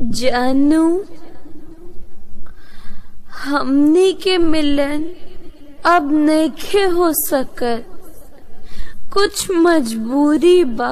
जानू हमनी के मिलन अब नइखे हो सकत कुछ मजबूरी बा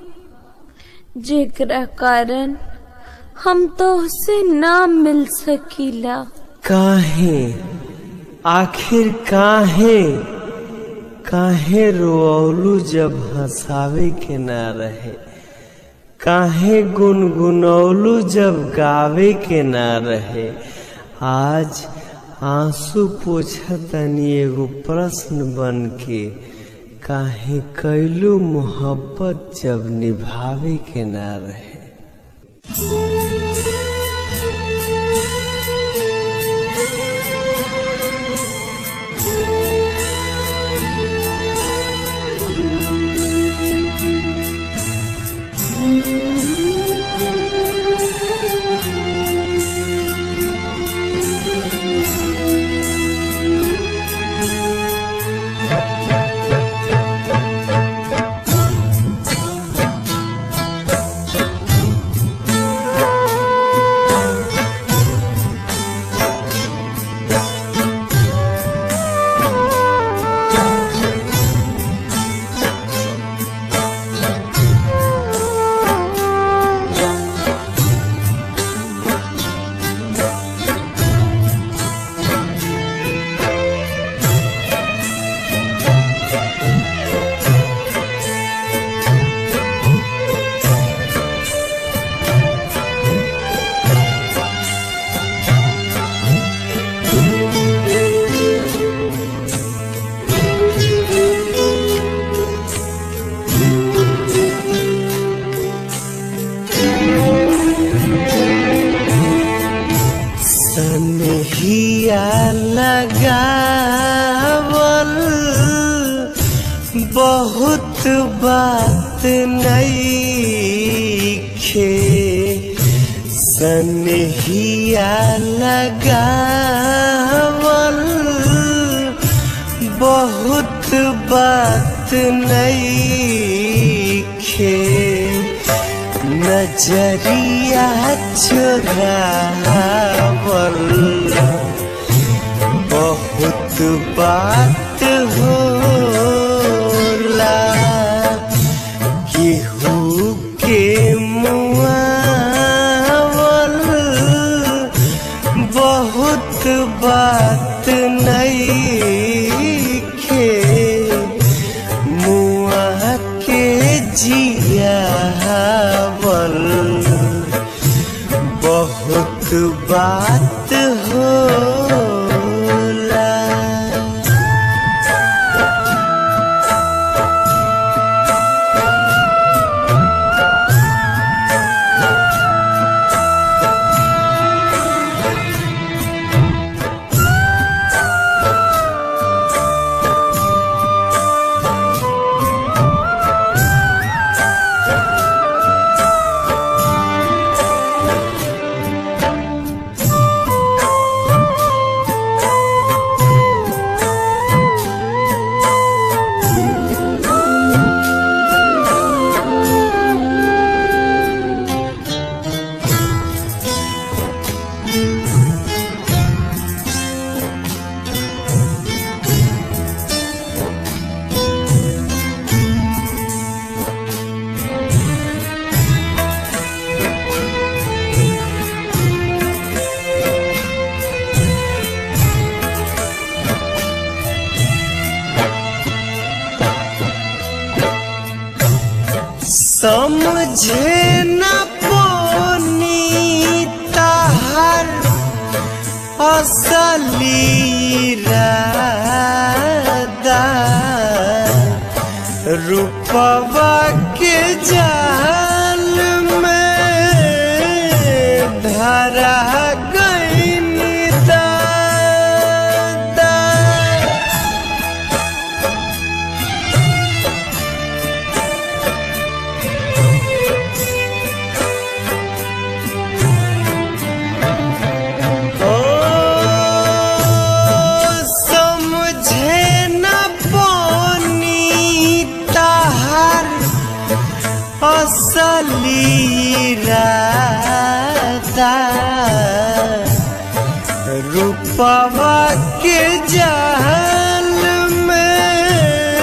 जेकरा कारण हम तोहसे ना मिल सकीला काहे आखिर काहे काहे रोअलू जब हंसावे के ना रहे काहे गुनगुनौलू जब गावे के ना रहे आज आंसू पोछतनी एगो प्रश्न बन के काहे कैलू मोहब्बत जब निभावे के ना रहे सनहिया लगावल बहुत बात नईखे सनहिया लगावल बहुत बात नईखे नजरिया चुरावल बहुत बात होला केहू के मुआवल बहुत बात नईखे मुआ के जियावल बहुत बात होला समझे न पोनी ताहर असली रादा रूपवा के जाल में धरा गईन दादा ओ समझे न पोनी ताहर असली राधा पवा के जाल में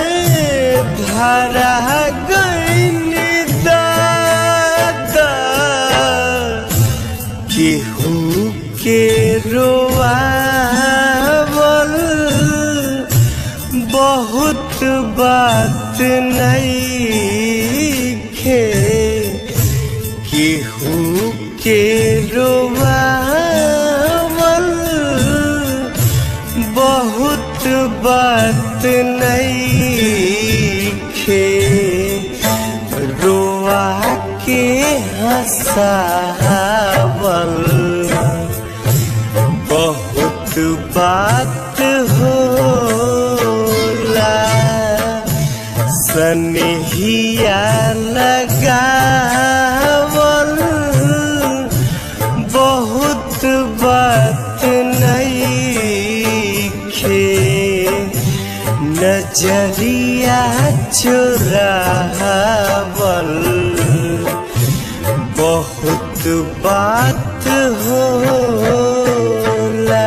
धरा गईन दादा केहू के रोआवल बहुत बात नहीं खे केहू के रोआवल बहुत बात नहीं खे रोआ के हंसावल बहुत बात होला सनहिया लगावल बहुत बात नहीं खे नजरिया चुरावल बहुत बात होला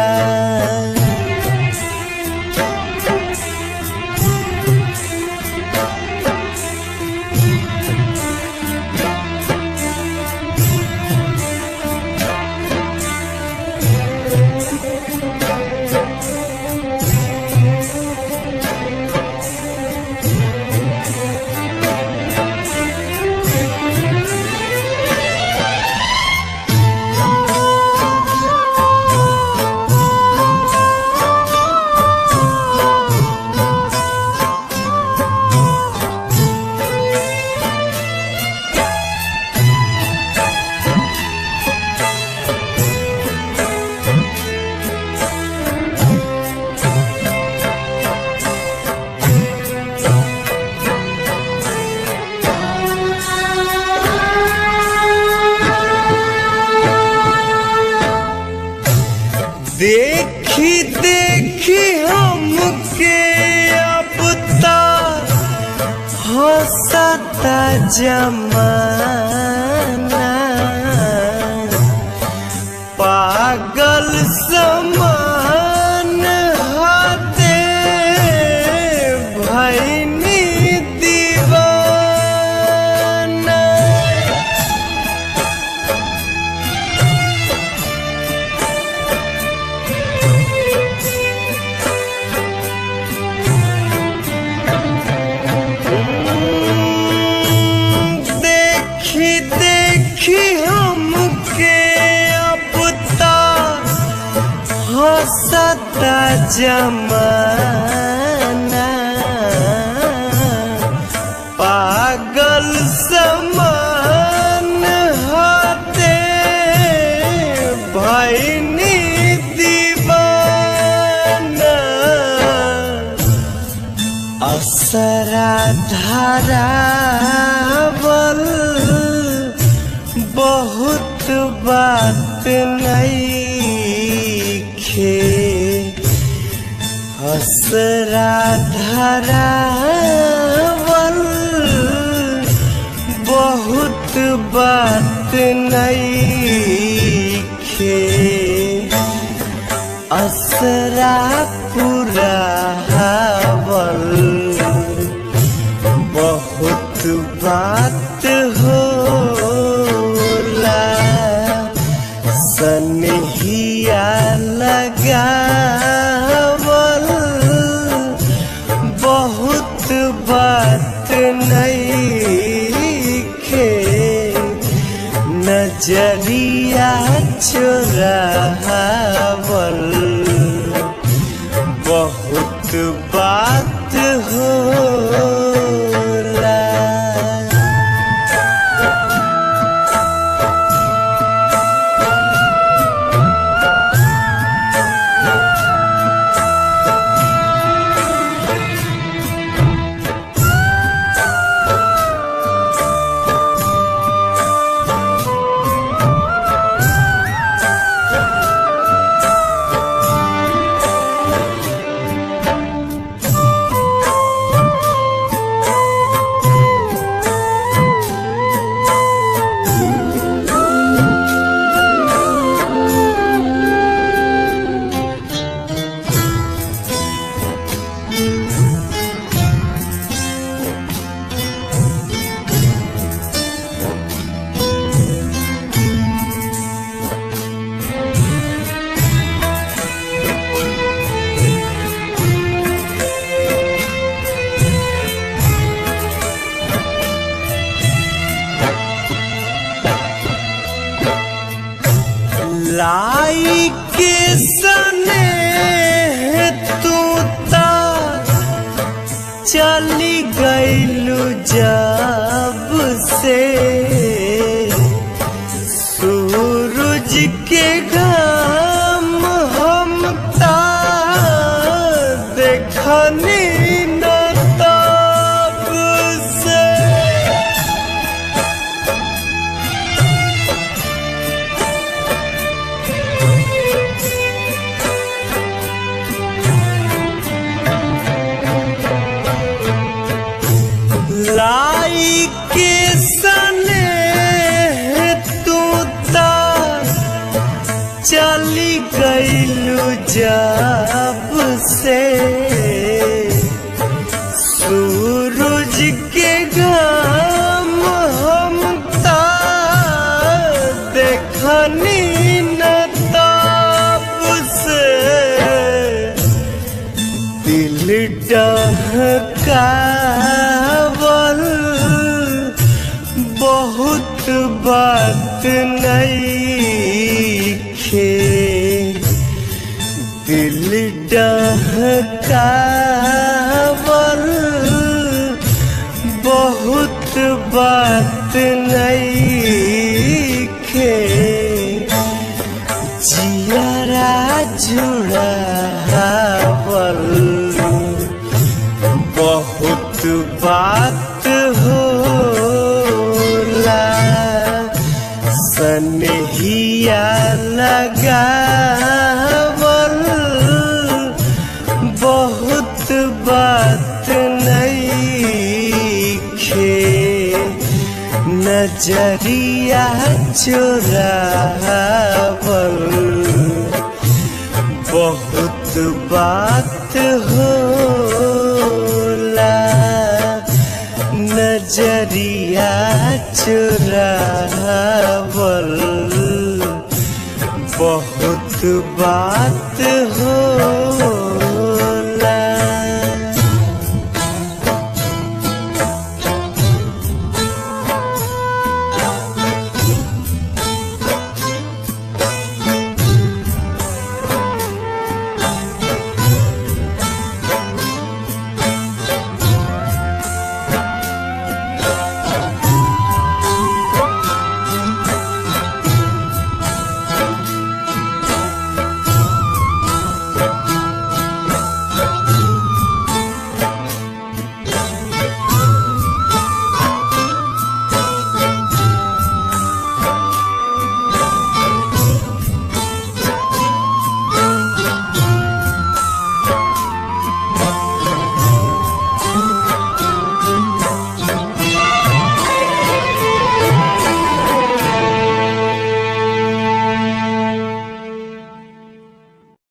देखी देखी हमके अब तक हंसता जमाना पागल समान हाथे भैनी दीवाना देखी देखी हमके अब तक हंसता जमाना पागल समान हाथे भैनी दीवाना असरा धारावल बहुत बात नहीं खे असरा धारावल बहुत बात नहीं खे असरा पूरा हावल बहुत बात होला सनहिया लगावल बहुत बात नहीं खे नजरिया चुरावल बहुत बात होला चली गईलू जब से सूरज के घाम हम ता देखनी न तब से लाई के सने तू ता चली गईलू जब से सूरज के घाम हम ता देखनी न तब से दिल डहकावल बहुत बात नहीं खे दिल डहकावल बहुत बात नहीं खे जियारा जुड़ावल बहुत बात होला सनहिया लगावल बहुत बात नहीं खे नजरिया चुरावल बहुत बात होला नजरिया चुरावल बहुत बात होला